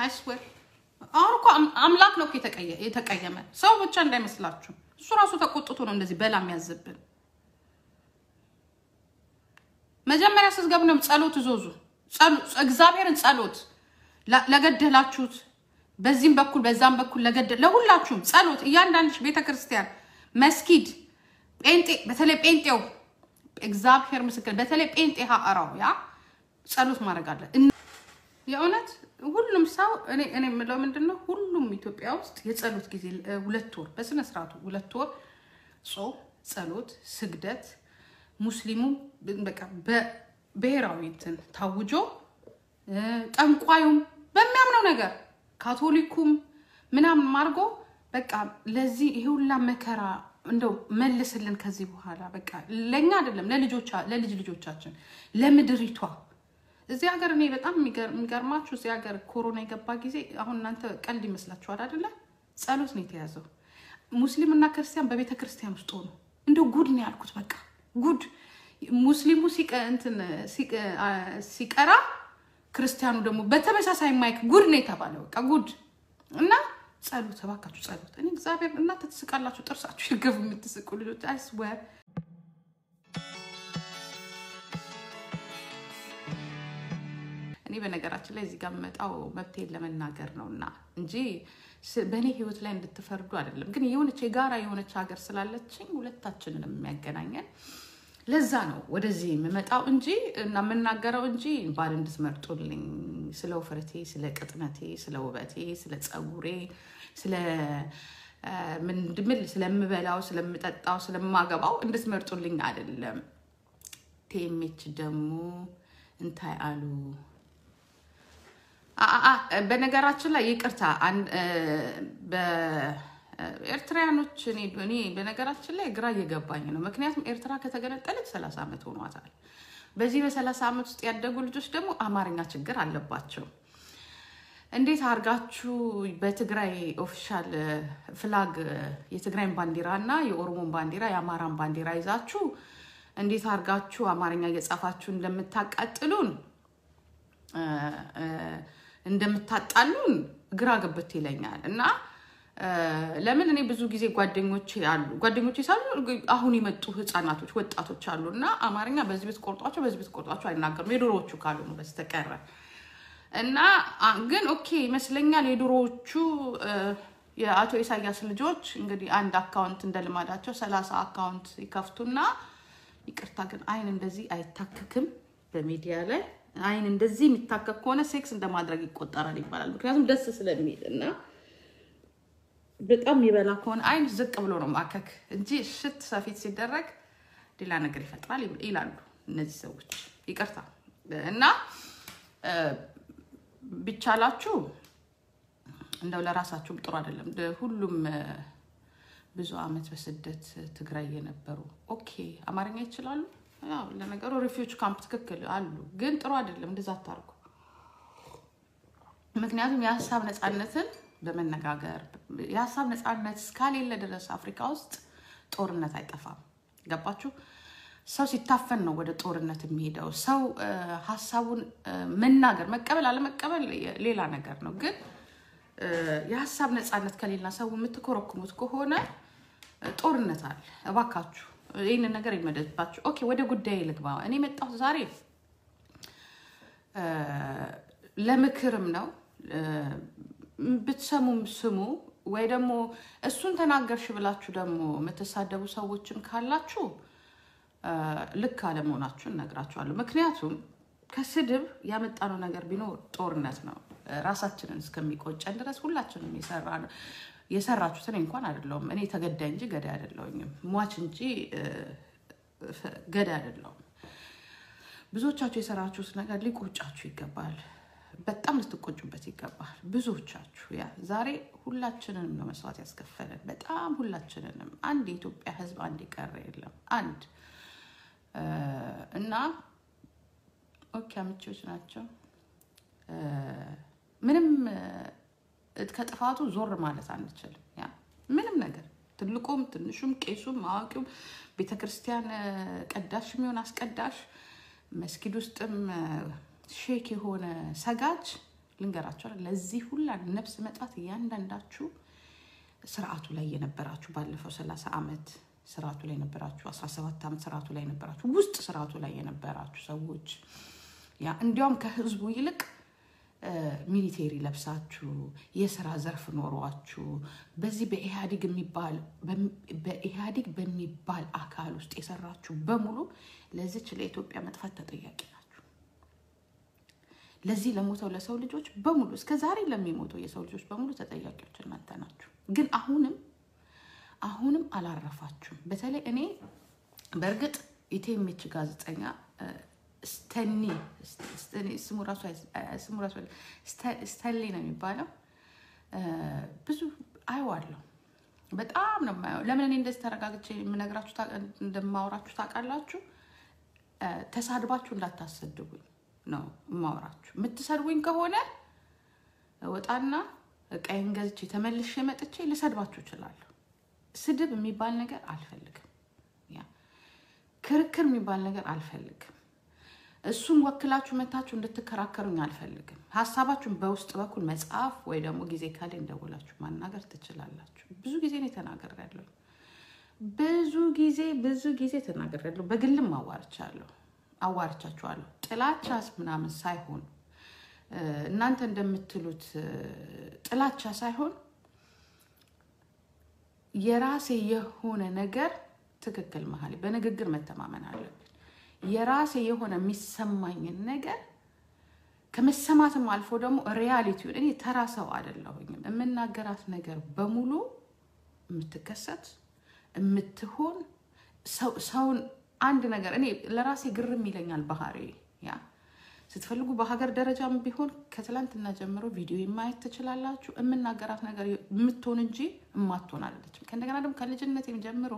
አይስዌር አሁን እኮ አም- አምላክ ነው እኮ የተቀየ- የተቀየመ ሰው ብቻ እንዳይመስላችሁ። እሱ ራሱ ተቆጥቶ ነው እንደዚህ በላ የሚያዝብን። መጀመሪያ ስትገቡ ነው ጸሎት እዞዙ። ጸሎ- እግዚአብሔርን ጸሎት ለ- ለገደላችሁት በዚህም በኩል በዛም በኩል ለገደ ለሁላችሁም ጸሎት እያንዳንድሽ ቤተ ክርስቲያን፣ መስጊድ፣ ጴንጤ በተለይ ጴንጤው እግዚአብሔር ምስክር በተለይ ጴንጤ ሀአራው ያ ጸሎት ማድረግ አለ። እነ- የእውነት ሁሉም ሰው እኔ እኔ የምለው ምንድን ነው ሁሉም ኢትዮጵያ ውስጥ የጸሎት ጊዜ እ፣ ሁለት ወር በስነ ስርዓቱ ሁለት ወር ጾም፣ ጸሎት፣ ስግደት ሙስሊሙ በቃ በብሔራዊ እንትን ታውጆ እ፣ ጠንቋዩም በሚያምነው ነገር ካቶሊኩም ምናምን አድርጎ በቃ ለዚህ ይሄ ሁላ መከራ እንደው መልስልን ከዚህ በኋላ በቃ ለእኛ አይደለም ለልጆቻ- ለልጅ ልጆቻችን ለምድሪቷ እዚህ ሀገር እኔ በጣም የሚገር- የሚገርማችሁ እዚህ ሀገር ኮሮና የገባ ጊዜ አሁን እናንተ ቀልድ ይመስላችኋል አይደለ? ጸሎት ነው የተያዘው። ሙስሊምና ክርስቲያን በቤተ ክርስቲያን ውስጥ ሆኑ። እንደው ጉድ ነው ያልኩት። በቃ ጉድ። ሙስሊሙ ሲቀ- እንትን ሲቀ- አ- ሲቀራ ክርስቲያኑ ደግሞ በተመሳሳይ ማይክ ጉድ ነው የተባለው። በቃ ጉድ እና ጸሎት፣ እባካችሁ ጸሎት። እኔ እግዚአብሔር እናንተ ትስቃላችሁ፣ ጥርሳችሁ ይርገፉ የምትስቁ ልጆች አይስወር እኔ በነገራችን ላይ እዚህ ጋር የምመጣው መብቴን ለመናገር ነው እና እንጂ ስ- በእኔ ህይወት ላይ እንድትፈርዱ አይደለም። ግን የሆነች የጋራ የሆነች ሀገር ስላለችኝ ሁለታችንን የሚያገናኘን ለዛ ነው ወደዚህ የምመጣው እንጂ እና የምናገረው እንጂ ባል እንድትመርጡልኝ ስለ ውፍረቴ፣ ስለ ቅጥነቴ፣ ስለ ውበቴ፣ ስለ ፀጉሬ፣ ስለ አ፣ ምንድምል ስለምበላው፣ ስለምጠጣው፣ ስለማገባው እንድትመርጡልኝ አይደለም። ቴሜች ደግሞ እንታይ አሉ አ- አ- አ፣ በነገራችን ላይ ይቅርታ አን- እ፣ በኤርትራያኖች እኔ እኔ በነገራችን ላይ ግራ እየገባኝ ነው። ምክንያቱም ኤርትራ ከተገነጠለች ሰላሳ ዓመት ሆኗታል። በዚህ በሰላሳ ዓመት ውስጥ ያደጉ ልጆች ደግሞ አማርኛ ችግር አለባቸው። እንዴት አድርጋችሁ በትግራይ ኦፊሻል ፍላግ የትግራይን ባንዲራ እና የኦሮሞን ባንዲራ የአማራን ባንዲራ ይዛችሁ እንዴት አድርጋችሁ አማርኛ እየጻፋችሁ እንደምታቃጥሉን እ፣ እ፣ እንደምታጣሉን ግራ ገብት ይለኛል እና እ፣ ለምን እኔ ብዙ ጊዜ ጓደኞቼ አሉ ጓደኞቼ ሳሉ አሁን የመጡ ህፃናቶች ወጣቶች አሉ እና አማርኛ በዚህ ቤት ቆርጧቸው በዚህ ቤት ቆርጧቸው አይናገሩም የድሮዎቹ ካልሆኑ በስተቀረ እና አ- ግን ኦኬ ይመስለኛል የድሮዎቹ እ፣ የአቶ ኢሳያስ ልጆች እንግዲህ አንድ አካውንት እንደ ልማዳቸው ሰላሳ አካውንት ይከፍቱና ይቅርታ ግን አይን እንደዚህ አይታከክም በሚዲያ ላይ አይን እንደዚህ የሚታከክ ከሆነ ሴክስ እንደማድረግ ይቆጠራል ይባላል። ምክንያቱም ደስ ስለሚል እና በጣም የሚበላ ከሆነ አይን ዝቅ ብሎ ነው ማከክ እንጂ ሽት ሰፊት ሲደረግ ሌላ ነገር ይፈጥራል ይላሉ እነዚህ ሰዎች። ይቅርታ እና እ፣ ቢቻላችሁ እንደው ለራሳችሁም ጥሩ አይደለም። ደ- ሁሉም እ፣ ብዙ አመት በስደት ትግራይ የነበሩ ኦኬ አማርኛ ይችላሉ። ያው ለነገሩ ሪፊውጅ ካምፕ ትክክል አሉ፣ ግን ጥሩ አይደለም። እንደዛ አታርጉ። ምክንያቱም የሀሳብ ነፃነትን በመነጋገር የሀሳብ ነፃነት እስካሌለ ድረስ አፍሪካ ውስጥ ጦርነት አይጠፋም። ገባችሁ? ሰው ሲታፈን ነው ወደ ጦርነት የሚሄደው። ሰው እ፣ ሀሳቡን እ፣ መናገር መቀበል አለመቀበል ሌላ ነገር ነው። ግን እ፣ የሀሳብ ነፃነት ከሌላ ሰው የምትኮረኩሙት ከሆነ እ፣ ጦርነት አለ። እባካችሁ ይህንን ነገር ይመደባችሁ። ኦኬ፣ ወደ ጉዳይ ልግባ። እኔ የመጣሁት ዛሬ እ፣ ለምክርም ነው እ፣ ብትሰሙም ስሙ፣ ወይ ደግሞ እሱን ተናገርሽ ብላችሁ ደግሞ የምትሳደቡ ሰዎችም ካላችሁ እ፣ ልክ አለመሆናችሁን እነግራችኋለሁ። ምክንያቱም ከስድብ ያመጣነው ነገር ቢኖር ጦርነት ነው። እ፣ ራሳችንን እስከሚቆጨን ድረስ ሁላችንም የሰራ ነው የሰራችሁትን እንኳን አይደለሁም እኔ ተገዳይ እንጂ ገዳይ አይደለሁኝም፣ ሟች እንጂ እ፣ ፈ- ገዳይ አይደለሁም። ብዙዎቻችሁ የሰራችሁት ነገር ሊቆጫችሁ ይገባል። በጣም ልትቆጩበት ይገባል። ብዙዎቻችሁ ያ ዛሬ ሁላችንንም ነው መስዋዕት ያስከፈለን። በጣም ሁላችንንም። አንድ የኢትዮጵያ ሕዝብ አንድ የቀረ የለም። አንድ እ፣ እና ኦኬ አምቼዎች ናቸው እ፣ ምንም እ፣ ከጥፋቱ ዞር ማለት አንችልም። ያ ምንም ነገር ትልቁም ትንሹም ቄሱም አዋቂውም ቤተክርስቲያን እ፣ ቀዳሽ የሚሆን አስቀዳሽ መስጊድ ውስጥም እ፣ ሼክ የሆነ ሰጋጅ ልንገራቸው፣ ለዚህ ሁላ ነፍስ መጥፋት እያንዳንዳችሁ ስርዓቱ ላይ የነበራችሁ ባለፈው ሰላሳ ዓመት ስርዓቱ ላይ የነበራችሁ አስራ ሰባት ዓመት ስርዓቱ ላይ የነበራችሁ ውስጥ ስርዓቱ ላይ የነበራችሁ ሰዎች ያ እንዲያውም ከህዝቡ ይልቅ ሚሊቴሪ ለብሳችሁ የስራ ዘርፍ ኖሯችሁ በዚህ በኢህአዴግ የሚባል በኢህአዴግ በሚባል አካል ውስጥ የሰራችሁ በሙሉ ለዚች ለኢትዮጵያ መጥፋት ተጠያቂ ናችሁ። ለዚህ ለሞተው ለሰው ልጆች በሙሉ እስከ ዛሬ ለሚሞተው የሰው ልጆች በሙሉ ተጠያቂዎች እናንተ ናችሁ። ግን አሁንም አሁንም አላረፋችሁም። በተለይ እኔ በእርግጥ ኢቴሜች ጋዜጠኛ ስተኒ ስሙ ራሱ ስተሊ ነው የሚባለው። ብዙ አይዋለሁ፣ በጣም ነው የማየው። ለምን እኔ እንደዚህ ተረጋግቼ የምነግራችሁ እንደማወራችሁ ታውቃላችሁ? ተሳድባችሁ እንዳታሰድቡኝ ነው የማወራችሁ። የምትሰድቡኝ ከሆነ ወጣና እቃዬን ገዝቼ ተመልሼ መጥቼ ልሰድባችሁ እችላለሁ። ስድብ የሚባል ነገር አልፈልግም። ያ ክርክር የሚባል ነገር አልፈልግም። እሱን ወክላችሁ መታችሁ እንድትከራከሩኝ አልፈልግም። ሀሳባችሁን በውስጥ በኩል መጽሐፍ ወይ ደግሞ ጊዜ ካለ እንደውላችሁ ማናገር ትችላላችሁ። ብዙ ጊዜ ነው ተናግሬያለሁ። ብዙ ጊዜ ብዙ ጊዜ ተናግሬያለሁ። በግልም አዋርቻለሁ አዋርቻችኋለሁ። ጥላቻስ ምናምን ሳይሆን እናንተ እንደምትሉት ጥላቻ ሳይሆን የራሴ የሆነ ነገር ትክክል መሀል በንግግር መተማመን አለብን። የራሴ የሆነ የሚሰማኝን ነገር ከመሰማትም አልፎ ደግሞ ሪያሊቲውን እኔ ተራ ሰው አይደለሁኝም። የምናገራት ነገር በሙሉ የምትከሰት የምትሆን ሰውን አንድ ነገር እኔ ለራሴ ግርም ይለኛል ባህሪ ያ ስትፈልጉ በሀገር ደረጃም ቢሆን ከትላንትና ጀምሮ ቪዲዮ ማየት ትችላላችሁ። የምናገራት ነገር የምትሆን እንጂ የማትሆን አይደለችም። ከእንደገና ደግሞ ከልጅነቴም ጀምሮ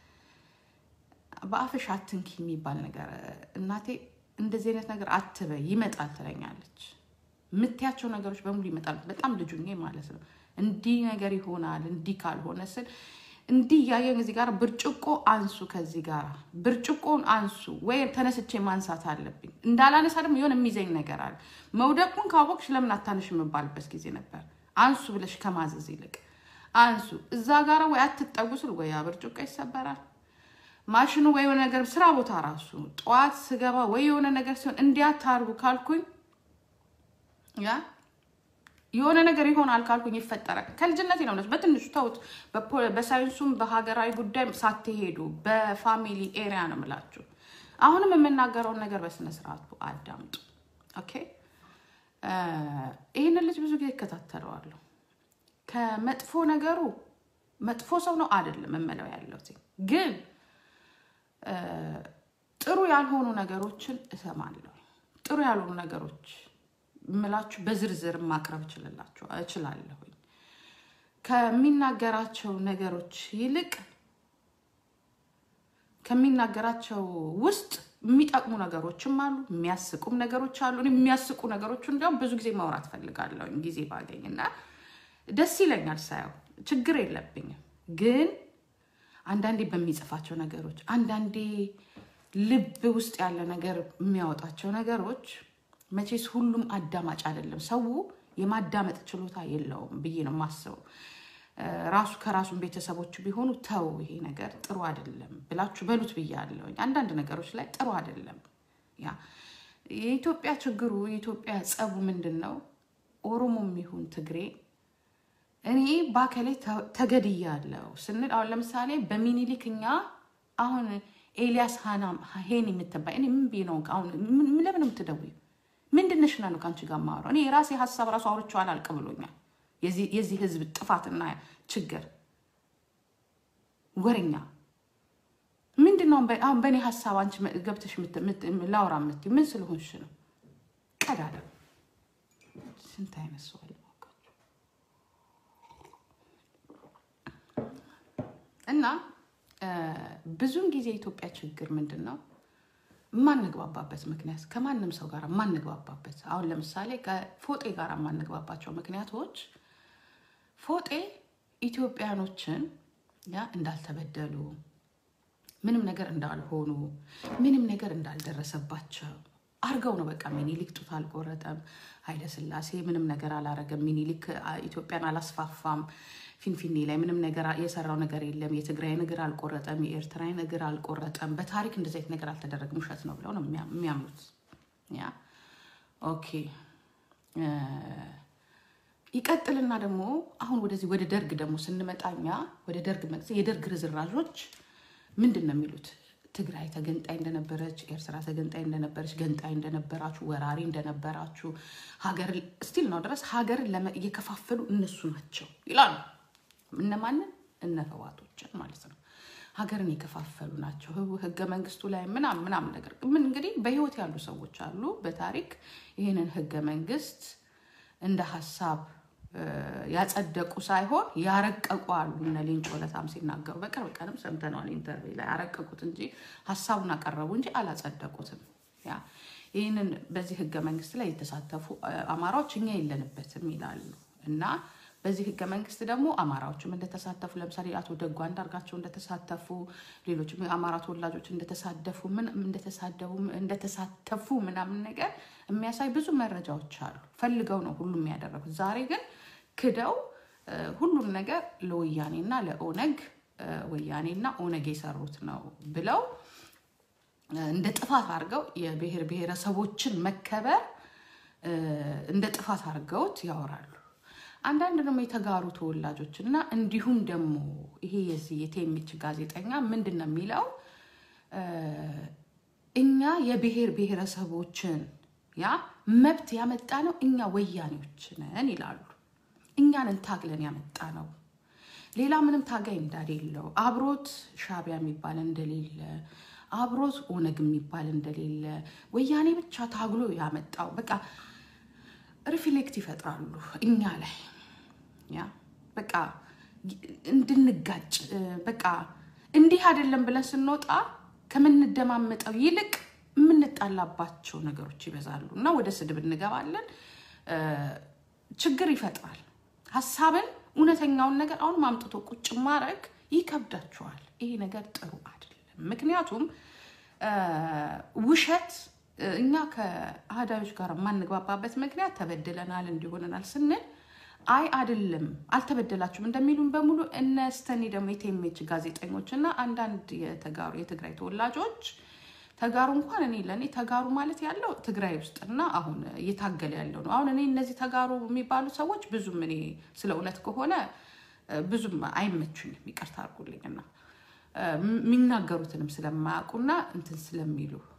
በአፍሽ አትንኪ የሚባል ነገር እናቴ እንደዚህ አይነት ነገር አትበይ ይመጣል ትለኛለች። የምትያቸው ነገሮች በሙሉ ይመጣሉ። በጣም ልጁኜ ማለት ነው። እንዲህ ነገር ይሆናል እንዲህ ካልሆነ ስል እንዲህ እያየን እዚህ ጋር ብርጭቆ አንሱ፣ ከዚህ ጋር ብርጭቆን አንሱ ወይ ተነስቼ ማንሳት አለብኝ። እንዳላነሳ ደግሞ የሆነ የሚዘኝ ነገር አለ። መውደቁን ካወቅሽ ለምን አታነሽ የምባልበት ጊዜ ነበር። አንሱ ብለሽ ከማዘዝ ይልቅ አንሱ። እዛ ጋር ወይ አትጠጉ ስል ወይ ያ ብርጭቆ ይሰበራል። ማሽኑ ወይ የሆነ ነገር ስራ ቦታ ራሱ ጠዋት ስገባ ወይ የሆነ ነገር ሲሆን እንዲያታርጉ ካልኩኝ ያ የሆነ ነገር ይሆናል ካልኩኝ ይፈጠራል። ከልጅነቴ ነው በትንሹ ተውት። በሳይንሱም በሀገራዊ ጉዳይ ሳትሄዱ በፋሚሊ ኤሪያ ነው የምላችሁ። አሁንም የምናገረውን ነገር በስነ ስርዓቱ አዳምጡ። ኦኬ። ይህንን ልጅ ብዙ ጊዜ እከታተለዋለሁ። ከመጥፎ ነገሩ መጥፎ ሰው ነው አይደለም የምለው ያለሁት ግን ጥሩ ያልሆኑ ነገሮችን እሰማለሁ። ጥሩ ያልሆኑ ነገሮች ምላችሁ በዝርዝር ማቅረብ እችላለሁኝ። ከሚናገራቸው ነገሮች ይልቅ ከሚናገራቸው ውስጥ የሚጠቅሙ ነገሮችም አሉ፣ የሚያስቁም ነገሮች አሉ። እኔ የሚያስቁ ነገሮች እንዲያውም ብዙ ጊዜ ማውራት ፈልጋለሁ ጊዜ ባገኝ እና ደስ ይለኛል ሳየው፣ ችግር የለብኝም። ግን አንዳንዴ በሚጽፋቸው ነገሮች አንዳንዴ ልብ ውስጥ ያለ ነገር የሚያወጣቸው ነገሮች መቼስ ሁሉም አዳማጭ አይደለም። ሰው የማዳመጥ ችሎታ የለውም ብዬ ነው የማስበው። ራሱ ከራሱን ቤተሰቦቹ ቢሆኑ ተው ይሄ ነገር ጥሩ አይደለም ብላችሁ በሉት ብያለሁኝ። አንዳንድ ነገሮች ላይ ጥሩ አይደለም። ያ የኢትዮጵያ ችግሩ የኢትዮጵያ ጸቡ ምንድን ነው? ኦሮሞም ይሁን ትግሬ እኔ ባከሌ ተገድያለሁ ስንል አሁን ለምሳሌ በሚኒሊክ እኛ አሁን ኤልያስ ሄን የምትባይ እኔ ምን ብዬ ነው አሁን ለምን የምትደውይው? ምንድነሽ ና ነው ከአንቺ ጋር የማወራው? እኔ የራሴ ሀሳብ ራሱ አውርቼው አላልቅ ብሎኛል። የዚህ ህዝብ ጥፋትና ችግር ወረኛ ምንድን ነው? አሁን በእኔ ሀሳብ አንቺ ገብተሽ ላውራ የምትይው ምን ስለሆንሽ ነው? ቀዳዳ ስንት አይነት ሰው አለ እና ብዙውን ጊዜ የኢትዮጵያ ችግር ምንድን ነው? የማንግባባበት ምክንያት ከማንም ሰው ጋር የማንግባባበት አሁን ለምሳሌ ከፎጤ ጋር የማንግባባቸው ምክንያቶች ፎጤ ኢትዮጵያኖችን ያ እንዳልተበደሉ ምንም ነገር እንዳልሆኑ ምንም ነገር እንዳልደረሰባቸው አርገው ነው በቃ ሚኒሊክ ጡት አልቆረጠም፣ ኃይለ ስላሴ ምንም ነገር አላረገም፣ ሚኒሊክ አ- ኢትዮጵያን አላስፋፋም፣ ፊንፊኔ ላይ ምንም ነገር አ- የሰራው ነገር የለም፣ የትግራይን እግር አልቆረጠም፣ የኤርትራን እግር አልቆረጠም፣ በታሪክ እንደዚህ አይነት ነገር አልተደረገም፣ ውሸት ነው ብለው ነው የሚያ- የሚያምኑት። ያ ኦኬ እ፣ ይቀጥልና ደግሞ አሁን ወደዚህ ወደ ደርግ ደግሞ ስንመጣኛ ወደ ደርግ መግዜ የደርግ ርዝራዦች ምንድን ነው የሚሉት? ትግራይ ተገንጣይ እንደነበረች፣ ኤርትራ ተገንጣይ እንደነበረች፣ ገንጣይ እንደነበራችሁ፣ ወራሪ እንደነበራችሁ ሀገር ስቲል ነው ድረስ ሀገርን ለመ- እየከፋፈሉ እነሱ ናቸው ይላሉ። እነማንን? እነ ህዋቶችን ማለት ነው። ሀገርን የከፋፈሉ ናቸው። ህው- ህገ መንግስቱ ላይ ምናምን ምናምን ነገር ምን እንግዲህ በህይወት ያሉ ሰዎች አሉ በታሪክ ይህንን ህገ መንግስት እንደ ሀሳብ እ፣ ያጸደቁ ሳይሆን ያረቀቁ አሉ። እነ ሌንጮ ለታም ሲናገሩ በቅርብ ቀንም ሰምተነዋል ኢንተርቪው ላይ ያረቀቁት እንጂ ሀሳቡን አቀረቡ እንጂ አላጸደቁትም። ያ ይህንን በዚህ ህገ መንግስት ላይ የተሳተፉ እ፣ አማራዎች እኛ የለንበትም ይላሉ እና በዚህ ህገ መንግስት ደግሞ አማራዎችም እንደተሳተፉ ለምሳሌ አቶ ደጉ አንዳርጋቸው እንደተሳተፉ ሌሎችም የአማራ ተወላጆች እንደተሳደፉ ምን እንደተሳደቡ እንደተሳተፉ ምናምን ነገር የሚያሳይ ብዙ መረጃዎች አሉ። ፈልገው ነው ሁሉም ያደረጉት። ዛሬ ግን ክደው እ፣ ሁሉም ነገር ለወያኔና ለኦነግ እ፣ ወያኔና ኦነግ የሰሩት ነው ብለው እ፣ እንደ ጥፋት አድርገው የብሔር ብሔረሰቦችን መከበር እ፣ እንደ ጥፋት አድርገውት ያወራሉ። አንዳንድ ደግሞ የተጋሩ ተወላጆች እና እንዲሁም ደግሞ ይሄ የዚህ የቴምች ጋዜጠኛ ምንድን ነው የሚለው እ፣ እኛ የብሔር ብሔረሰቦችን ያ መብት ያመጣ ነው እኛ ወያኔዎች ነን ይላሉ። እኛንን ታግለን ያመጣ ነው ሌላ ምንም ታጋይ እንዳሌለው አብሮት ሻቢያ የሚባል እንደሌለ አብሮት ኦነግ የሚባል እንደሌለ ወያኔ ብቻ ታግሎ ያመጣው በቃ ሪፍሌክት ይፈጥራሉ እኛ ላይ ያ በቃ እንድንጋጭ እ፣ በቃ እንዲህ አይደለም ብለን ስንወጣ ከምንደማመጠው ይልቅ የምንጣላባቸው ነገሮች ይበዛሉ እና ወደ ስድብ እንገባለን። እ፣ ችግር ይፈጥራል። ሀሳብን እውነተኛውን ነገር አሁን ማምጥቶ ቁጭ ማድረግ ይከብዳቸዋል። ይሄ ነገር ጥሩ አይደለም። ምክንያቱም እ፣ ውሸት እ፣ እኛ ከአህዳዮች ጋር የማንግባባበት ምክንያት ተበድለናል እንዲሆነናል ስንል አይ አይደለም አልተበደላችሁም እንደሚሉን በሙሉ እነ ስተኒ ደግሞ የቴሜች ጋዜጠኞች እና አንዳንድ የተጋሩ የትግራይ ተወላጆች ተጋሩ እንኳን እኔ ለእኔ ተጋሩ ማለት ያለው ትግራይ ውስጥና አሁን እየታገለ ያለው ነው። አሁን እኔ እነዚህ ተጋሩ የሚባሉ ሰዎች ብዙም እኔ ስለ እውነት ከሆነ እ፣ ብዙም አይመቹኝም፣ ይቅርታ አድርጉልኝና እ፣ የሚናገሩትንም ስለማያውቁና እንትን ስለሚሉ